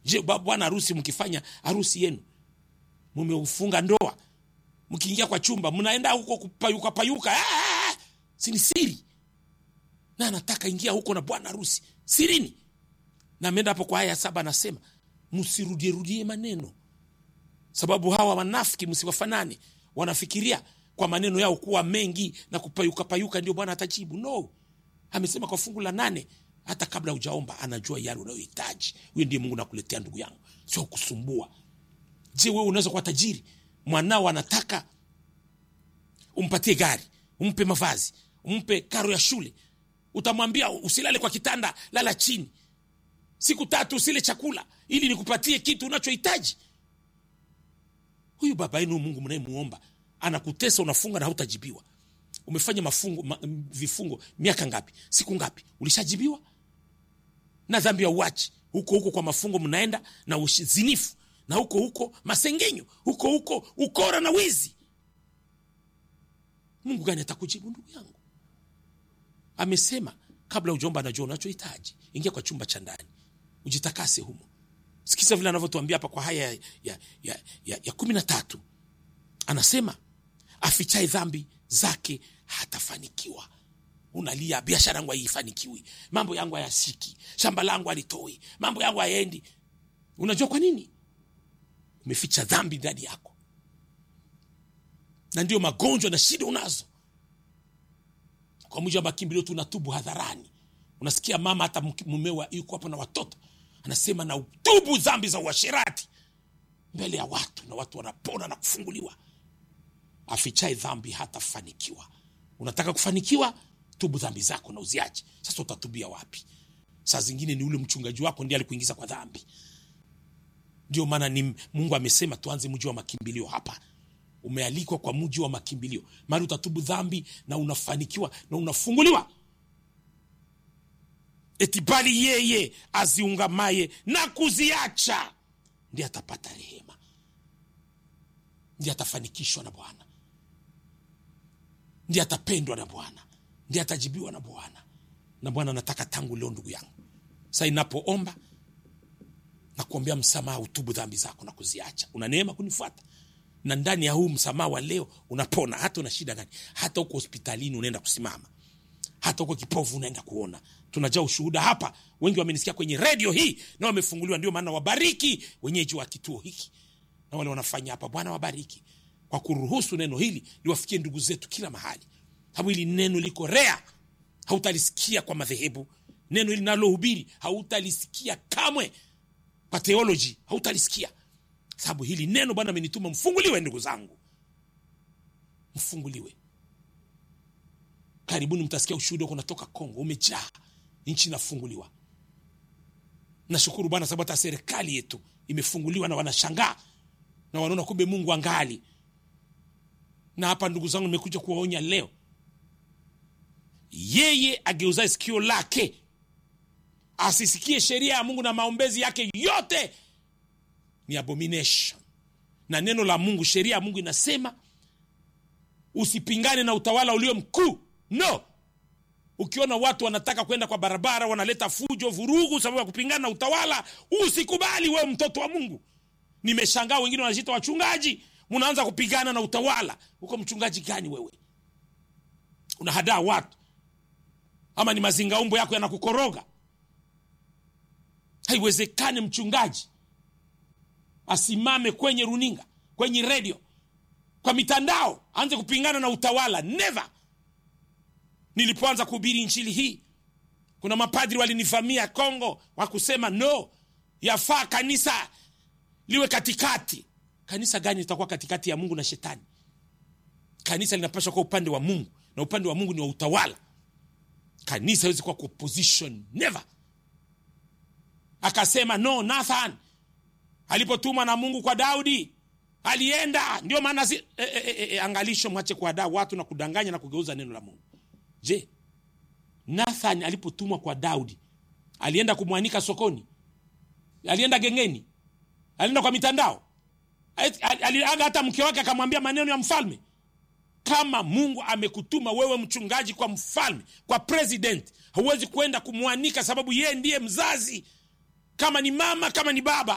je ba- bwana harusi mkifanya harusi yenu mumeufunga ndoa mkiingia kwa chumba mnaenda huko kupayuka payuka ah, sini siri na anataka ingia huko na bwana harusi sirini na ameenda hapo kwa haya saba anasema msirudierudie maneno sababu hawa wanafiki msiwafanane wanafikiria kwa maneno yao kuwa mengi na kupayuka payuka ndio bwana atajibu no amesema kwa fungu la nane hata kabla hujaomba anajua yale unayohitaji huyo ndiye mungu nakuletea ndugu yangu sio kusumbua je wewe unaweza kuwa tajiri mwanao anataka umpatie gari umpe mavazi umpe karo ya shule utamwambia usilale kwa kitanda lala chini siku tatu usile chakula ili nikupatie kitu unachohitaji huyu baba yenu mungu mnayemuomba anakutesa unafunga na hautajibiwa umefanya mafungo ma, vifungo miaka ngapi siku ngapi ulishajibiwa na dhambi ya uachi huko huko kwa mafungo mnaenda na uzinifu na huko huko masengenyo huko huko ukora na wizi mungu gani atakujibu ndugu yangu amesema kabla ujomba anajua unachohitaji ingia kwa chumba cha ndani ujitakase humo sikiza vile anavyotuambia hapa kwa haya ya, ya, ya, ya, ya kumi na tatu anasema afichae dhambi zake hatafanikiwa unalia biashara yangu haifanikiwi mambo yangu hayashiki shamba langu halitoi mambo yangu hayaendi unajua kwa nini umeficha dhambi ndani yako na ndio magonjwa na shida unazo kwa mujibu wa makimbilio tunatubu hadharani unasikia mama hata mke- mumewa yuko hapo na watoto anasema na utubu dhambi za uasherati mbele ya watu na watu wanapona na kufunguliwa afichae dhambi hatafanikiwa unataka kufanikiwa tubu dhambi zako na uziache sasa utatubia wapi saa zingine ni ule mchungaji wako ndiye alikuingiza kwa dhambi ndio maana ni mungu amesema tuanze mji wa makimbilio hapa umealikwa kwa mji wa makimbilio mali utatubu dhambi na unafanikiwa na unafunguliwa eti bali yeye aziungamaye na kuziacha ndiye atapata rehema ndiye atafanikishwa na bwana ndiye atapendwa na bwana ndiye atajibiwa na bwana na bwana anataka tangu leo ndugu yangu sa inapoomba na kuombea msamaha utubu dhambi zako na kuziacha una neema kunifuata na ndani ya huu msamaha wa leo unapona hata una shida gani hata huko hospitalini unaenda kusimama hata huko kipofu unaenda kuona tunajaa ushuhuda hapa wengi wamenisikia kwenye redio hii na wamefunguliwa ndio maana wabariki wenyeji wa kituo hiki na wale wanafanya hapa bwana wabariki kwa kuruhusu neno hili liwafikie ndugu zetu kila mahali sababu hili neno liko rea hautalisikia kwa madhehebu neno hili nalohubiri hautalisikia kamwe kwa theoloji hautalisikia sababu hili neno bwana amenituma mfunguliwe ndugu zangu mfunguliwe karibuni mtasikia ushuhuda huko natoka kongo umejaa nchi inafunguliwa nashukuru bwana sababu hata serikali yetu imefunguliwa na wanashangaa na wanaona kumbe mungu angali na hapa ndugu zangu nimekuja kuwaonya leo yeye ageuzae sikio lake asisikie sheria ya mungu na maombezi yake yote ni abomination na neno la mungu sheria ya mungu inasema usipingane na utawala ulio mkuu no ukiona watu wanataka kwenda kwa barabara wanaleta fujo vurugu sababu ya kupingana na utawala usikubali wewe mtoto wa mungu nimeshangaa wengine wanajita wachungaji mnaanza kupigana na utawala uko mchungaji gani wewe unahadaa watu ama ni mazingaumbo yako yanakukoroga haiwezekani mchungaji asimame kwenye runinga kwenye redio kwa mitandao aanze kupingana na utawala never nilipoanza kuhubiri nchili hii kuna mapadri walinivamia kongo wakusema no yafaa kanisa liwe katikati kanisa gani litakuwa katikati ya mungu na shetani kanisa linapaswa kuwa upande wa mungu na upande wa mungu ni wa utawala kanisa hawezi kuwa kwa opposition never akasema no nathan alipotumwa na mungu kwa daudi alienda ndio maana si, e, e, e, e, angalisho mwache kuadaa watu na kudanganya na kugeuza neno la mungu je nathan alipotumwa kwa daudi alienda kumwanika sokoni alienda gengeni alienda kwa mitandao aliaga hata mke wake akamwambia maneno ya mfalme kama mungu amekutuma wewe mchungaji kwa mfalme kwa president hauwezi kwenda kumwanika sababu yeye ndiye mzazi kama ni mama kama ni baba